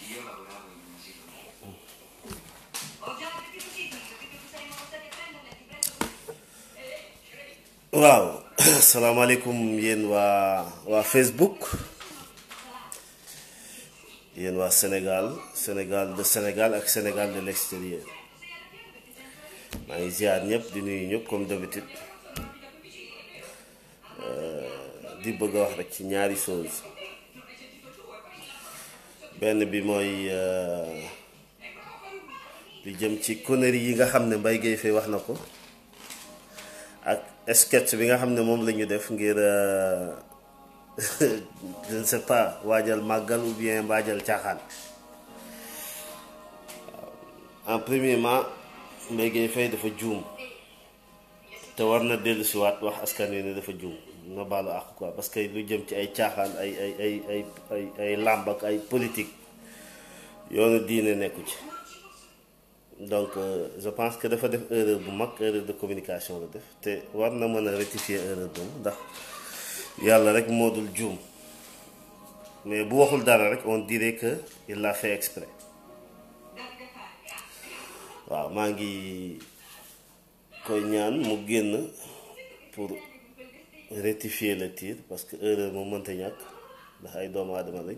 io lavoravo in un asilo nido. Ho già capito sì, capito che saremmo passati a prenderle, ti prendo. waaw asalaamaaleykum yéen waa waa Facebook yéen waa Sénégal Sénégal de Sénégal ak Sénégal de l'extérieur maa ngi ziar ñëpp di nuyu ñëpp comme d'habitude Euh, di bëgg a wax rek ci ñaari chose benn bi mooy euh, li jëm ci conneries yi nga xam ne Mbaye Guèye Faye wax na ko ak sketch bi nga xam ne moom la ñu def ngir euh, je ne sais pas waajal màggal ou bien waajal caaxaan waaw en premièrement Mbaye Guèye Faye dafa juum te war na dellu si waat wax askan wi ne dafa juum na baalu àq quoi parce que lu jëm ci ay caaxaan ay ay ay ay ay ay làmb ak ay politique yoonu diine nekku ci donc euh, je pense que dafa def erreur bu mag erreur de communication la def te war na mën a rectifier erreur boobu ndax yàlla rek moo dul juum mais bu waxul dara rek on dirait que il l'a fait exprès waaw maa ngi koy ñaan mu génn pour rectifier le tir parce que erreur moom mënta ñàkk ndax ay doomu aadama lañ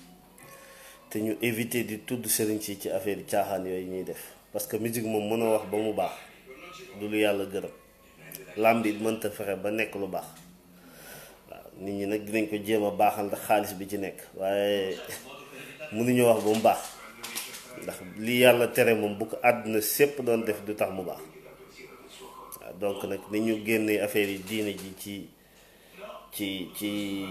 te ñu éviter di tudd sëriñ si ci affaire yi caaxaan yooyu ñuy def parce que musique moom mënoo wax ba mu baax du lu yàlla gërëm làmb it mënta fexe ba nekk lu baax waaw nit ñi nag dinañ ko jéem a baaxal ndax xaalis bi ci nekk waaye mënuñu wax ba mu baax ndax li yàlla tere moom bu ko àdduna sépp doon def du tax mu baax waaw donc nag ni ñu génnee affaire yi diine ji ci ci ci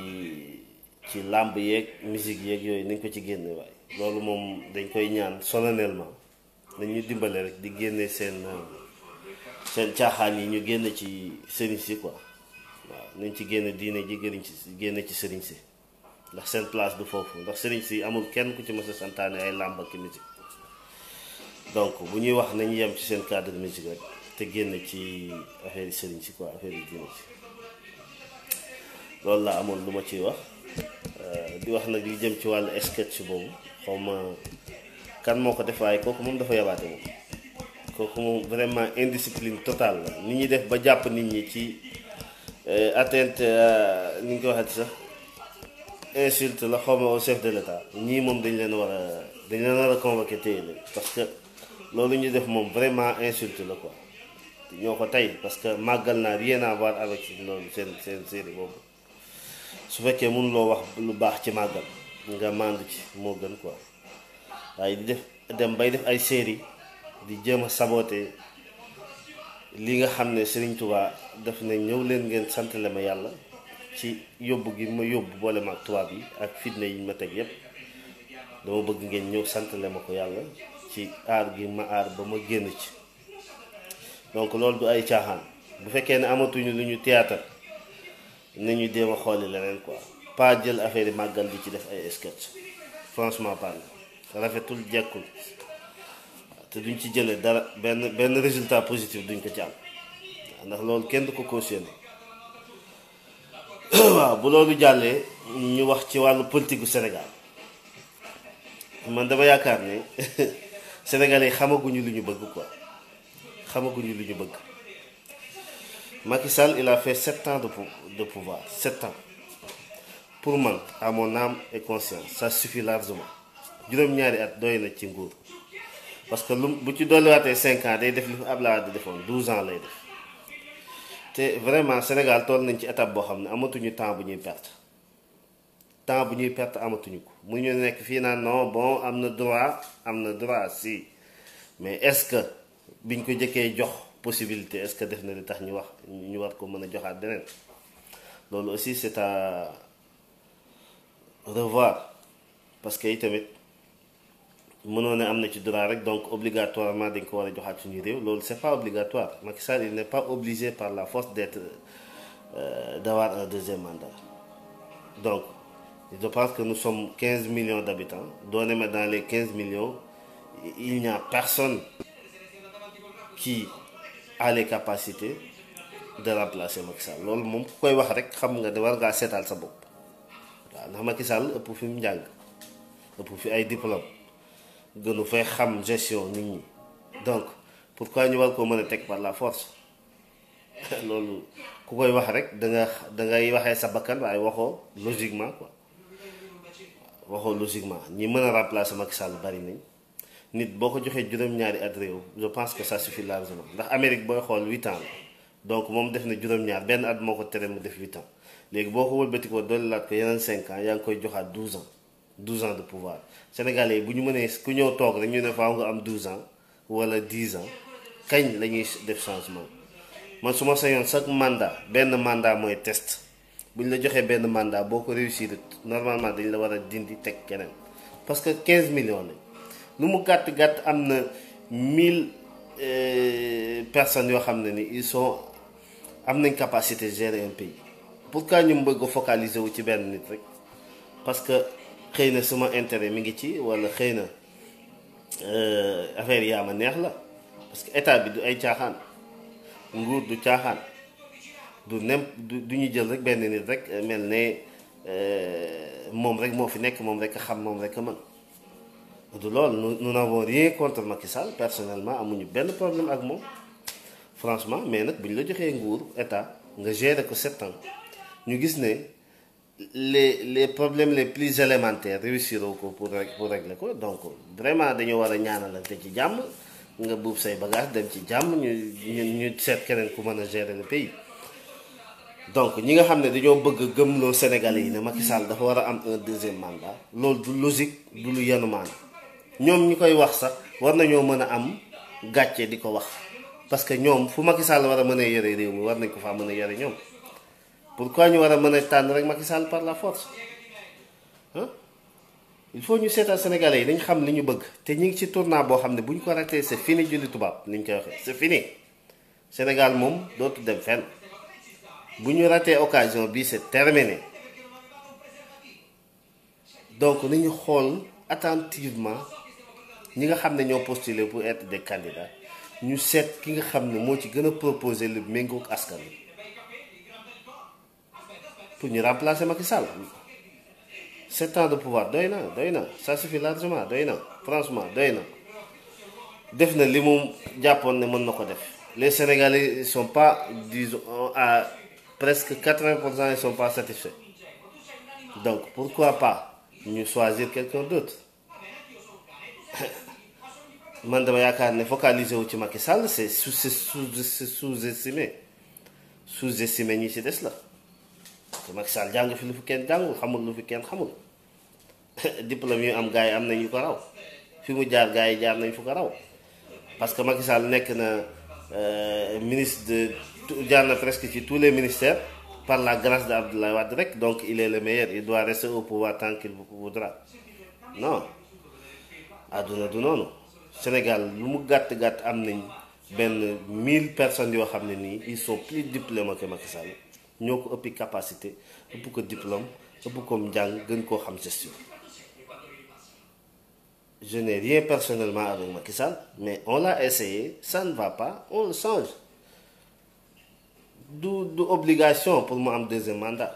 ci làmb yeeg musique yeeg yooyu nañ ko ci génne waaye loolu moom dañ koy ñaan solennellement nañ ñu dimbale rek di génne seen seen caaxaan yi ñu génne ci sëriñ si quoi waaw nañ ci génne diine ji gëriñ ci génne ci sëriñ si ndax seen place du foofu ndax sëriñ si amul kenn ku ci mës a santaane ay làmb ak musique donc bu ñuy wax nañu yem ci seen cadre musique rek te génn ci affaire yi sëriñ si quoi affaire yi diine si loolu laa amoon lu ma ciy wax di wax nag li jëm ci wàllu sketch boobu xaw ma kan moo ko def waaye kooku moom dafa yabaate moom kooku moom vraiment indiscipline totale la ni ñuy def ba jàpp nit ñi ci atteinte ni ñu ko waxee sax insulte la xaw ma au chef de l'état ñii moom dañ leen war a dañ leen war a convoqué téye leen parce que loolu ñu def moom vraiment insulte la quoi ñoo ko tey parce que màggal naa rien à voir avec loolu seen seen série boobu su fekkee mënuloo wax lu baax ci màggal nga màndu ci moo gën quoi waaye di def dem bay def ay série di jéem a saboter li nga xam ne Serigne Touba daf ne ñëw leen ngeen santale ma yàlla ci yóbbu gi ma yóbbu boole ma ak tubaab yi ak fitna yi ma teg yépp dama bëgg ngeen ñëw santale ma ko yàlla ci aar gi ma aar ba ma génn ci donc loolu du ay caaxaan bu fekkee ne amatuñu lu ñu théâtre nañu jéem a xooli leneen quoi pas jël affaire yi màggal di ci def ay sketch franchement parle rafetul jekkul te duñ ci jëlee dara benn benn résultat positif duñ ko ci am ndax loolu kenn du ko cautionné waaw bu loolu jàllee ñu wax ci wàllu politique gu Sénégal man dama yaakaar ne Sénégalais yi xamaguñu lu ñu bëgg quoi xamaguñu lu ñu bëgg Macky Sall il a fait sept ans de de pouvoir sept ans pour man à mon âme et conscience ça suffit largement juróom-ñaari at doy na ci nguur parce que lu bu ci dolliwaatee cinq ans day def li fi Abdoulaye Wade defoon douze ans lay def te vraiment Sénégal toll nañ ci étape boo xam ne amatuñu temps bu ñuy perte temps bu ñuy perte amatuñu ko mu ñu nekk fii naan non bon am na droit am na droit si mais est-ce que biñ ko jëkkee jox possibilité est-ce que def na li tax ñu wax ñu war ko mën a joxaat beneen loolu aussi c'est à revoir parce que itamit mënoo ne am na ci droit rek donc obligatoirement dañ ko war a joxaat suñu réew loolu c'est pas obligatoire Macky Sall il n'est pas obligé par la force d'être euh, d'avoir un deuxième mandat donc je pense que nous sommes 15 millions d'habitants doone ma dans les 15 millions il n'y a personne qui a les capacités de remplacer Macky Sall loolu moom ku koy wax rek xam nga de war ngaa seetal sa bopp waaw ndax Macky Sall ëpp fi mu njàng ëpp fi ay diplôme gënu fay xam gestion nit ñi donc pourquoi ñu war koo mën a teg par la force loolu ku koy wax rek da nga da ngay waxee sa bakkan waaye waxoo logiquement quoi waxoo logiquement ñi mën a remplacer Macky Sall bari nañ nit boo ko joxee juróom-ñaari at réew je pense que ça suffit largement ndax Amérique booy xool huit ans la donc moom def na juróom-ñaar benn at moo ko tere mu def huit ans léegi boo ko wëlbati ko dolli laat ko yeneen cinq ans yaa ngi koy joxaat douze ans douze ans de pouvoir sénégalais yi bu ñu mënee ku ñëw toog rek ñu ne faaw nga am douze ans wala dix ans kañ la ñuy def changement man su ma sañoon chaque mandat benn mandat mooy test bu ñu la joxee benn mandat boo ko réussir normalement dañ la war a dindi teg keneen parce que 15 millions lañ lu mu gàtt gàtt am na 1000 personnes yoo xam ne ni ils sont am nañ capacité gérer un pays pourquoi ñu bëgg a focaliser wu ci benn nit rek parce que xëy na sama intérêt mi ngi ci walla xëy na affaire yaa ma neex la parce que état bi du ay caaxaan nguur du caaxaan du nem du du ñu jël rek benn nit rek mel ne moom rek moo fi nekk moom rek a xam moom rek a mën du loolu nous nous n'avons rien contre Macky Sall personnellement amuñu benn problème ak moom franchement mais nag bu ñu la joxee nguur état nga gérer ko sept ans ñu gis ne les les problèmes les plus élémentaires réussir ko pour pour régler ko donc vraiment dañoo war a ñaanalante ci jàmm nga buub say bagage dem ci jàmm ñu ñu ñu seet keneen ku mën a gérer le pays donc ñi nga xam ne dañoo bëgg gëmloo Sénégalais yi ne Macky Sall dafa war a am un deuxième mandat loolu du logique du lu yanu maana ñoom ñi koy wax sax war nañoo mën a am gàcce di ko wax parce que ñoom fu Macky Sall war a mën a yore réew mi war nañ ko faa mën a yore ñoom pourquoi ñu war a mën a tànn rek Macky Sall par la force ah il faut ñu seetal Sénégalais yi dañ xam li ñu bëgg te ñu ngi ci tournant boo xam ne bu ñu ko ratee c'est fini julli tubaab ni ñu koy waxee c'est fini Sénégal moom dootu dem fenn bu ñu ratee occasion bi c'est terminé donc nañu xool attentivement ñi nga xam ne ñoo postulé pour être des candidats ñu seet ki nga xam ne moo ci gën a proposé lu méngoog askan wi pour ñu remplacer Macky Sall sept ans de pouvoir doy na doy na ça suffit largement doy na franchement doy na def na li mu jàppoon ne mën na ko def les Sénégalais ils sont pas disons à presque 80 pour cent ils sont pas satisfaits donc pourquoi pas ñu choisir quelqu'un d'autre man dama yaakaar ne focaliser wu ci Macky Sall c'est sous c'est sous sous-estimé sous-estimé ñi ci des la te Macky Sall jàng fi lu fi kenn jàngul xamul lu fi kenn xamul diplôme yu am gars yi am nañu ko raw fi mu jaar gars yi jaar nañ fu ko raw parce que Macky Sall nekk na ministre de jaar na presque ci tous les ministères par la grâce de Abdoulaye Wade rek donc il est le meilleur il doit rester au pouvoir tant qu'il voudra non àdduna du noonu Sénégal lu mu gàtt gàtt am nañ benn mille personnes yoo xam ne nii ils sont plus diplômés que Macky Sall ñoo ko ëppi capacité ëpp ko diplôme ëpp ko njàng gën koo xam gestion je n'ai rien personnellement avec Macky Sall mais on l'a essayé ça ne va pas on le change du du obligation pour mu am deuxième mandat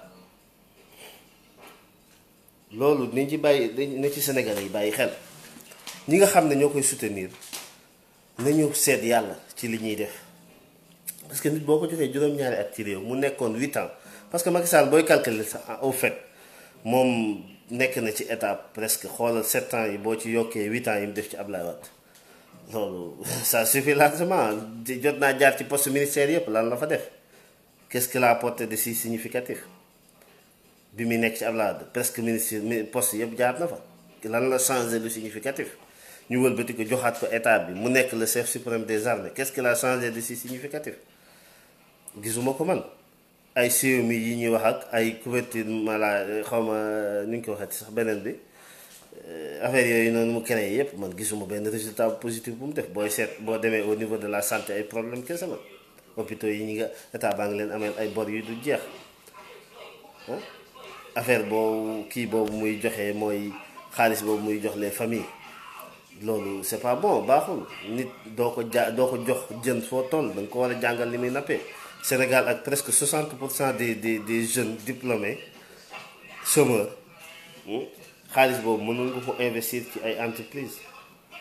loolu nañ ci bàyyi na ci Sénégalais yi bàyyi xel ñi nga xam ne ñoo koy soutenir nañu seet yàlla ci li ñuy def parce que nit boo ko joxee juróom-ñaari at ci réew mu nekkoon huit ans parce que Macky Sall booy calculer sax au fait moom nekk na ci étape presque xoolal sept ans yi boo ci yokkee huit ans yi mu def ci Ablaye Wade loolu ça suffit largement jot naa jaar ci poste ministère yëpp lan la fa def qu'est-ce qu'il a apporté de si significatif bi muy nekk ci Ablaye Wade presque ministre poste yëpp jaar na fa lan la changé lu significatif ñu wëlbati ko joxaat ko état bi mu nekk le chef suprême des armées qu'est-ce qu'il a changé de si significatif gisuma ko man ay CMU yi ñuy wax ak ay couverture maladie xaw ma nu ñu ko waxati sax beneen bi affaire yooyu noonu mu créé yépp man gisuma benn résultat positif bu mu def booy seet boo demee au niveau de la santé ay problème kese la hôpitaux yi ñi nga état baa ngi leen ameel ay bor yu du jeex affaire boobu kii boobu muy joxe mooy xaalis boobu muy jox les familles loolu c'est pas bon baaxul nit doo ko ja doo ko jox jën foo toll da nga ko war a jàngal li muy nappee Sénégal ak presque 60 pour cent des des des jeunes diplômés chômeurs xaalis boobu mënoon nga ko investir ci ay entreprises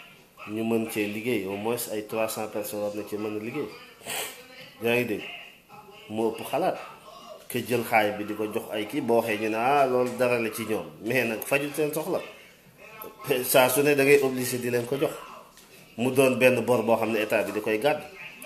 ñu mën cee liggéey au moins ay 300 personnes war na ci mën a liggéey yaa ngi dégg moo ëpp xalaat que jël xaay bi di ko jox ay kii boo waxee ñu ne ah loolu dara la ci ñoom mais nag fajul seen soxla saa su ne da ngay obligé di leen ko jox mu doon benn bor boo xam ne état bi di koy gàdd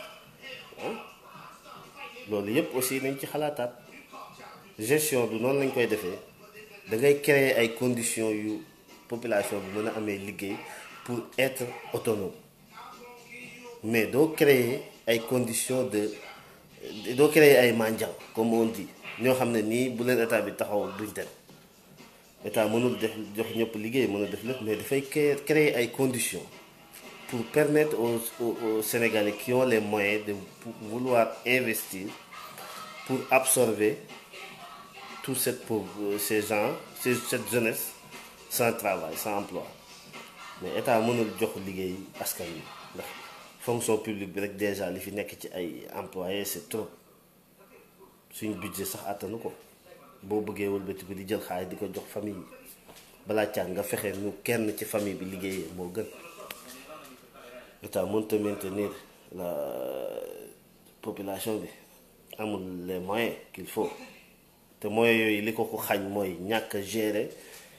loolu yëpp aussi nañ ci xalaataat gestion du noonu lañ koy defee da ngay créer ay conditions yu population bi mën a amee liggéey pour être autonome mais doo créer ay conditions de doo créer ay mendiants comme on dit ñoo xam ne nii bu leen état bi taxaw duñ dem état mënul def jox ñëpp liggéey mën a def lépp mais dafay créer créer ay conditions pour permettre aux, aux, aux Sénégalais qui ont les moyens de vouloir investir pour absorber tout cette pauvre ces gens cette jeunesse sans travail sans emploi mais état mënul jox liggéey askan wi ndax fonction publique bi rek déjà li fi nekk ci ay employés c'est trop suñ budget sax attanu ko boo bëggee wëlbati bi di jël xaalis di ko jox famille balaa càng nga fexe nu kenn ci famille bi liggéeyee moo gën état mënta maintenir la population bi amul les moyens qu'il faut te moyens yooyu li ko ko xañ mooy ñàkk a gérer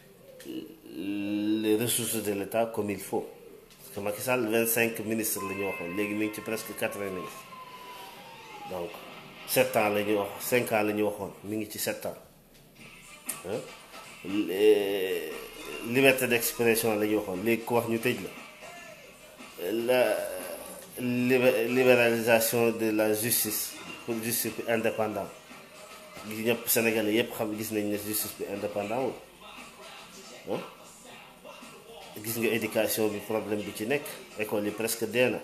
les ressources de l'État comme il faut parce que Macky Sall 25 ministres la ñu waxoon léegi mi ngi ci presque 80 ministres donc 7 ans la ñu wax 5 ans la ñu waxoon mi ngi ci 7 ans liberté d'expression la ñu waxoon léegi ku wax ñu tëj la la libéralisation de la justice pour justice bi indépendant gi ñëpp Sénégalais yëpp xam gis nañ ne justice bi indépendant wul gis nga éducation bi problème bi ci nekk école yi presque dee na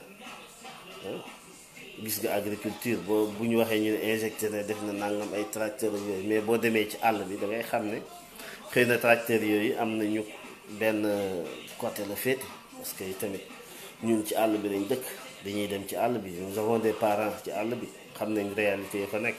gis nga agriculture boo bu ñu waxee ñu ne injecté ne def na nangam ay tracteurs yooyu mais boo demee ci àll bi da ngay xam ne xëy na tracteurs yooyu am nañu benn côté la féete parce que tamit ñun ci àll bi lañ dëkk dañuy dem ci àll bi nous avons des parents ci àll bi xam nañ réalité yi fa nekk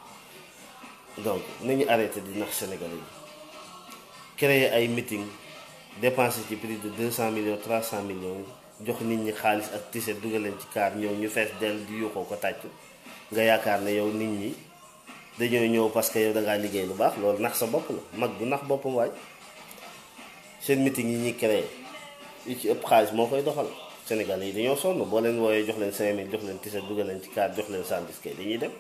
donc nañu arrêté di nax Sénégalais yi créer ay meeting dépenser ci prix de 200 millions 300 millions jox nit ñi xaalis ak tiset dugal leen ci kaar ñëw ñu fees dell di yuuxoo ko tàccu nga yaakaar ne yow nit ñi dañoo ñëw parce que yow da ngaa liggéey lu baax loolu nax sa bopp la mag bu nax boppam waay seen meeting yi ñuy créer yi ci ëpp xaalis moo koy doxal Sénégal yi dañoo sonn boo leen wooyee jox leen 5000 jox leen tiset dugal leen ci kaar jox leen sandwich kay dañuy dem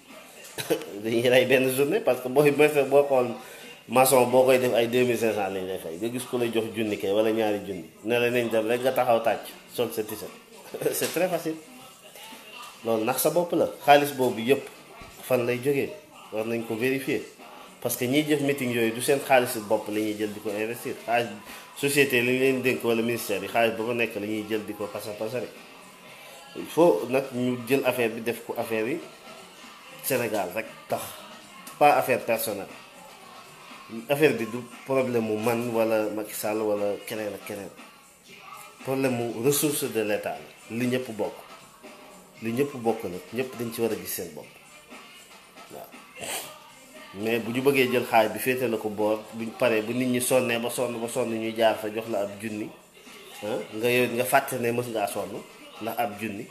dañuy rey benn journée parce que booy boo boo xool maçon boo koy def ay 2500 lañ lay fay nga gis ku lay jox junni kay wala ñaari junni ne la nañ dem rek nga taxaw tàcc sol sa tiset c'est très facile loolu ndax sa bopp la xaalis boobu yëpp fan lay jógee war nañ ko vérifier parce que ñiy jëf meeting yooyu du seen xaalis bopp la ñuy jël di ko investir xaalis société li ñu leen dénk wala ministère yi xaalis ba ko nekk la ñuy jël di ko pasar pasare il faut nag ñu jël affaire bi def ko affaire yi Sénégal rek tax pas affaire personnelle affaire bi du problème mu man wala Macky Sall wala keneen ak keneen problème mu ressource de l'État la li ñëpp bokk li ñëpp bokk nag ñëpp dañ ci war a gis seen bopp waaw mais bu ñu bëggee jël xaay bi féete la ko boor buñ paree bu nit ñi sonnee ba sonn ba sonn ñu jaar fa jox la ab junni nga yow nga fàtte ne mës ngaa sonn ndax ab junni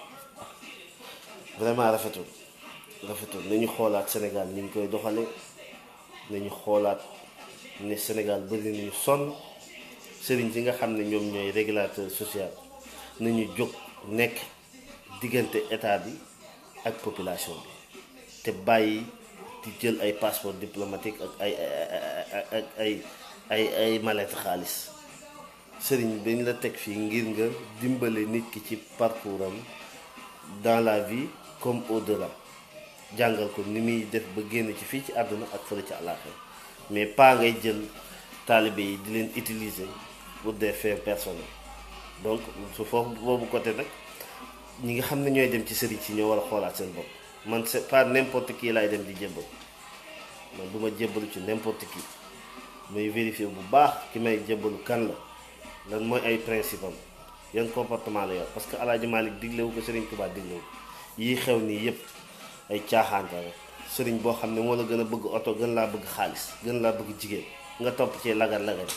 vraiment rafetul rafetul nañu xoolaat Sénégal ni ñu koy doxale nañu xoolaat ne Sénégal bëri nañu sonn sëriñ si nga xam ne ñoom ñooy régulateur social nañu jóg nekk diggante état bi ak population bi te bàyyi di jël ay passeport diplomatique ak ay ak ay ay ay mallette xaalis sëriñ dañ la teg fii ngir nga dimbale nit ki ci parcours am dans la vie comme au-delà jàngal ko ni muy def ba génn ci fii ci àdduna ak fële ci àllaaxira mais pas ngay jël taalibe yi di leen utiliser pour des fins personnels donc su foofu boobu côté nag ñi nga xam ne ñooy dem ci sëriñ si ñoo war a xoolaat seen bopp man c'est pas n'importe qui laay dem di jébbal man du ma jébbalu ci n'importe qui may vérifier bu baax ki may jébbalu kan la lan mooy ay principe am yan comportement la yor parce que Alaaji Malick diglewu ko Sëriñ Tuubaa diglewu ko yii xew nii yépp ay caaxaante rek sëriñ boo xam ne moo la gën a bëgg oto gën laa bëgg xaalis gën laa bëgg jigéen nga topp ci lagar lagar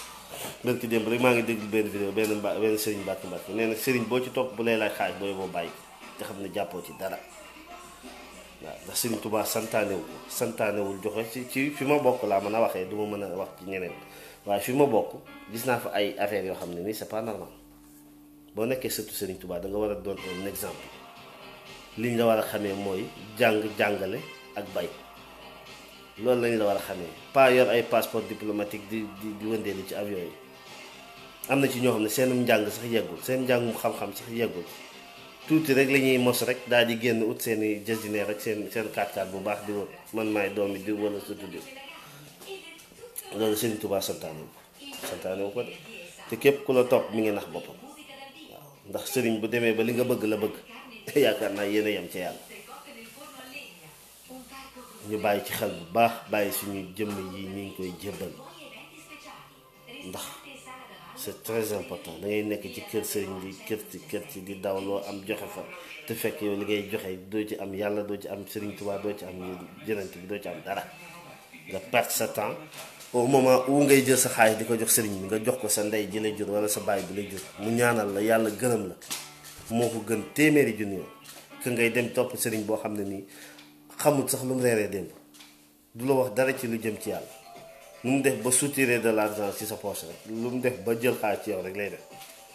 barki démb rek maa ngi déglu benn vidéo benn mba benn sëriñ mbàkk mbàkk nee na sëriñ boo ci topp bu lay laaj xaalis booy boo bàyyi te xam ne jàppoo ci dara waaw ndax sëriñ Tuubaa santaanewul santaanewul joxe ci ci fi ma bokk laa mën a waxee du ma mën a wax ci ñeneen waaye fi ma bokk gis naa fa ay affaires yoo xam ne nii c'est pas normal boo nekkee surtout sëriñ Tuubaa da nga war a doon un exemple liñ la war a xamee mooy jàng jàngale ak bay loolu lañ la war a xamee pas yor ay passeport diplomatique di di di wëndeelu ci avion yi am na ci ñoo xam ne seenum njàng sax yeggul seen njàngum xam-xam sax yeggul tuuti rek la ñuy mos rek daal di génn ut seen i jasineer rek seen seen 4x4 bu baax di wër man maay doomi diw wala surtout diw loolu Sëriñ Tuubaa santaane wu ko santaane wu ko de te képp ku la topp mi ngi nax boppam waaw ndax sëriñ bu demee ba li nga bëgg la bëgg yaakaar naa yéen a yem ca yàlla ñu bàyyi ci xel bu baax bàyyi suñu jëmm yi ñu ngi koy jébbal ndax c'est très important da ngay nekk ci kër sëriñ bi kër ci kër ci di daw loo am joxe fa te fekk yow li ngay joxe doo ci am yàlla doo ci am sëriñ Tuubaa doo ci am jënant bi doo ci am dara nga perte sa temps au moment où ngay jël sa xaalis di ko jox sëriñ bi nga jox ko sa ndey ji lay jur wala sa baay bi lay jur mu ñaanal la yàlla gërëm la moo ko gën téeméeri junni yoon que ngay dem topp sëriñ boo xam ne nii xamul sax lu mu reeree démb du la wax dara ci lu jëm ci yàlla lu mu def ba soutirer de l'argent ci sa poche rek lu mu def ba jël xaalis ci yow rek lay def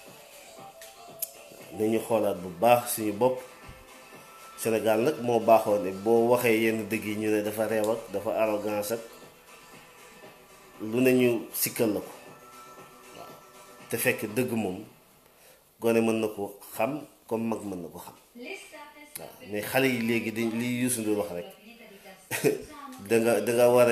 nañu xoolaat bu baax suñu bopp Sénégal nag moo baaxoo ne boo waxee yenn dëgg yi ñu ne dafa reew ak dafa arrogance ak lu ne ñu sikkal la ko waaw te fekk dëgg moom gone mën na ko xam comme mag mën na ko xam waaw mais xale yi léegi dañ li Youssou Ndour wax rek danga danga war a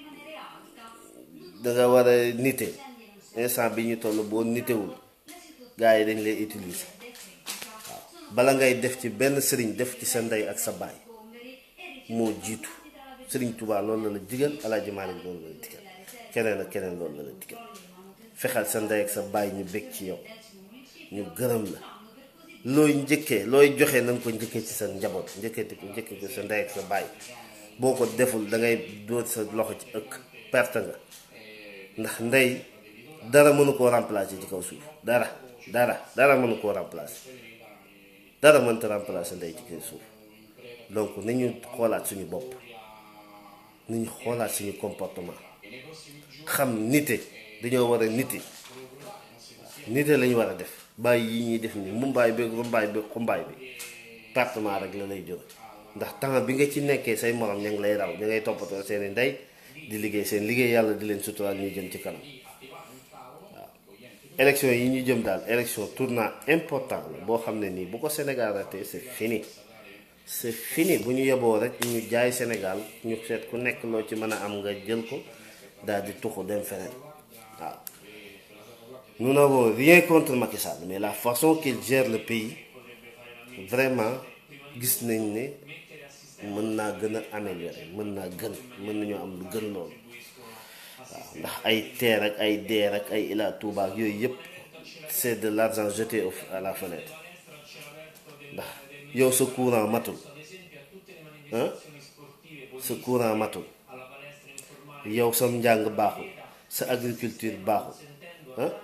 danga war a nite instant bi ñu toll boo nitewul gars yi dañ lay utiliser waaw bala ngay def ci benn sëriñ def ci sa ndey ak sa baay moo jiitu sëriñ Tuubaa loolu la la digal Alaaji Maalik loolu la la digal keneen ak keneen loolu la la digal fexeel sa ndey ak sa baay ñu bég ci yow ñu gërëm la looy njëkkee looy joxe na nga ko njëkkee ci sa njaboot njëkkee ko njëkkee ko sa ndey ak sa baay boo ko deful da ngay dóor sa loxo ci ëkk perte nga ndax ndey dara mënu koo remplacer ci kaw suuf dara dara dara mënu koo remplacer dara mënta remplacer ndey ci kaw suuf donc nañu xoolaat suñu bopp nañu xoolaat suñu comportement xam nite dañoo war a nite nite lañu war a def bàyyi yi ñuy def ni mumbaay bi rumbaay bi xumbaay bi partement rek la lay jóg ndax temps bi nga ci nekkee say morom ña ngi lay raw ña ngay toppatoo seeni ndey di liggéey seen liggéey yàlla di leen suturaal ñuy jëm ci kanam waaw élection yi ñu jëm daal élection tournant important la boo xam ne nii bu ko Sénégal raté c'est fini c'est fini bu ñu yeboo rek ñu jaay Sénégal ñu seet ku nekk loo ci mën a am nga jël ko daal di tuxu dem feneen waaw nous n'avons rien contre Macky Sall mais la façon qu'il gère le pays vraiment gis nañ ne mën naa gën a améliorer mën naa gën mën nañoo am lu gën loolu waaw ndax ay teer ak ay deer ak ay Ila Touba ak yooyu yëpp c'est de l'argent jeté au à la fenêtre ndax yow sa courant matul ah sa courant matul yow sam njàng baaxul sa agriculture baaxul ah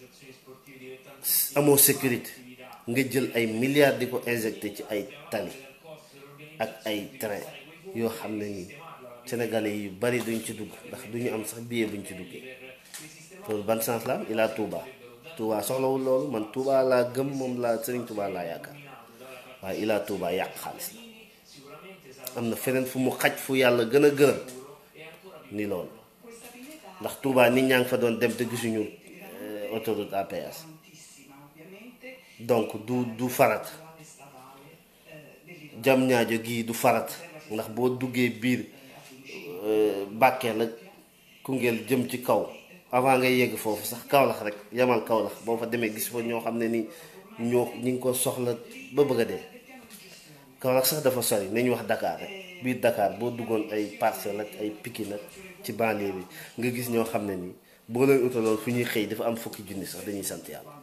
amoo sécurité nga jël ay milliards di ko injecté ci ay tali ak ay train yoo xam ne nii sénégalais yu bari duñ ci dugg ndax duñu am sax billet buñ ci duggee loolu ban sens la am ilaa Touba Touba soxlawul loolu man Touba laa gëm moom laa Sëriñ Touba laa yaakaar waaye ilaa Touba yàq xaalis la am na feneen fu mu xaj fu yàlla gën a gërëm ni loolu ndax Touba nit ñaa ngi fa doon dem te gisuñu autoroute à péage donc du du farat jam ñaajo gii du farat ndax boo duggee biir Bakel ak Koungheul jëm ci kaw avant ngay yegg foofu sax Kaolack rek yamal Kaolack boo fa demee gis fa ñoo xam ne ni ñoo ñi ngi ko soxla ba bëgg a dee Kaolack sax dafa sori nañu wax Dakar rek biir Dakar boo duggoon ay Parcelles ak ay Pikine ak ci banlieue bi nga gis ñoo xam ne nii boo leen utaloon fu ñuy xëy dafa am fukki junni sax dañuy sant yàlla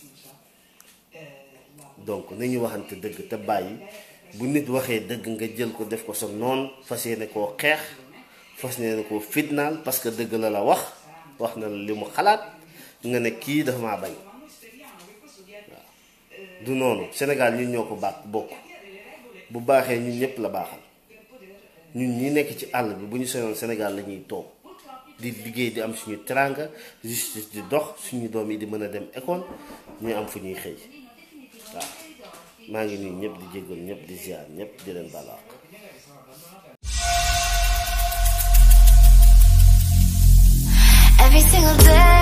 donc nañu waxante dëgg te bàyyi bu nit waxee dëgg nga jël ko def ko sa noon fas yéene koo xeex fas yéene koo fitnaal parce que dëgg la la wax wax na la li mu xalaat nga ne kii dafa maa bañ waaw du noonu Sénégal ñun ñoo ko baax bokk bu baaxee ñun ñëpp la baaxal ñun ñi nekk ci àll bi bu ñu soyoon Sénégal la ñuy toog di liggéey di am suñu teranga justice di dox suñu doom yi di mën a dem école ñu am fu ñuy xëy waaw maa ngi nuyu ñëpp di jéggal ñëpp di ziar ñëpp di leen balaax Every single day